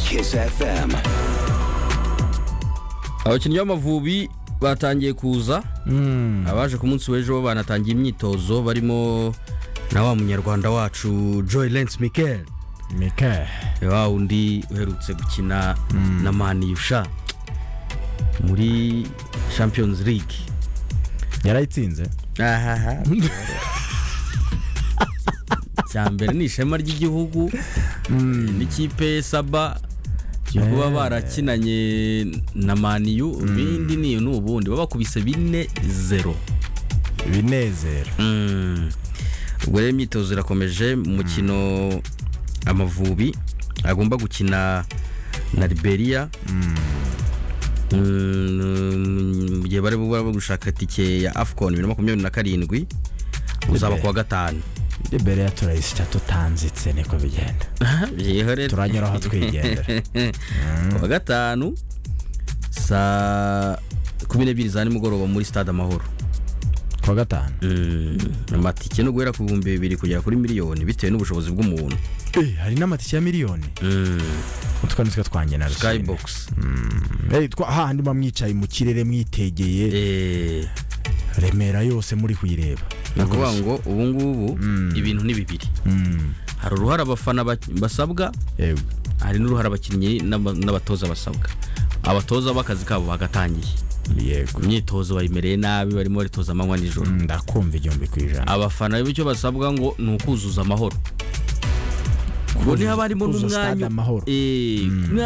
Kiss FM. abakinnyi b'amavubi batangiye kuza abaje ku munsi w'ejo banatangiye imyitozo barimo na wa munyarwanda wacu joy lance mikel mike wa wundi uherutse gukina na maniyusha muri champions league yarayitsinze ahaha icya mbere ni ishema ry'igihugu n'ikipe saba yo kuba barakinanye na maniyu ibindi ni ni ubundi babakubise bine zero binezero Mm. ubwo rero imyitozo irakomeje mu mukino amavubi agomba gukina na liberia Mm, mu gihe bari buba bari gushaka itike ya afcon bibiri na makumyabiri na karindwi uzaba ku wa gatanu imbere ya turayisya tutanzitse niko bigenda Yeho rero. turanyuraho twigendera ku wa gatanu saa kumi n'ebyiri za nimugoroba muri stade amahoro kuwa gatanu Mm, amatike no guhera ku bihumbi bibiri kugera kuri miliyoni bitewe n'ubushobozi bw'umuntu Eh, hari n'amatike ya miliyoni Mm, utwo nitwo twanjye na rusine skybox Eh, twa- hahandi muba mwicaye mu kirere mwitegeye Eh, remera yose muri kuyireba ni ukuvuga ngo ubu ngubu ibintu ni bibiri Mm, hari uruhare abafana ba- basabwa yewe. hari n'uruhare abakinnyi n'aba- n'abatoza basabwa abatoza b'akazi kabo bagatangiye yego imyitozo bayimereye nabi barimo baritoza amanywa nijoro Mm, ndakumva igihumbi ku ijana abafana bityo basabwa ngo ni ukuzuza amahoro ubwo ntihaba harimo kuzuza stade n'umwanya amahoro. Eh, niba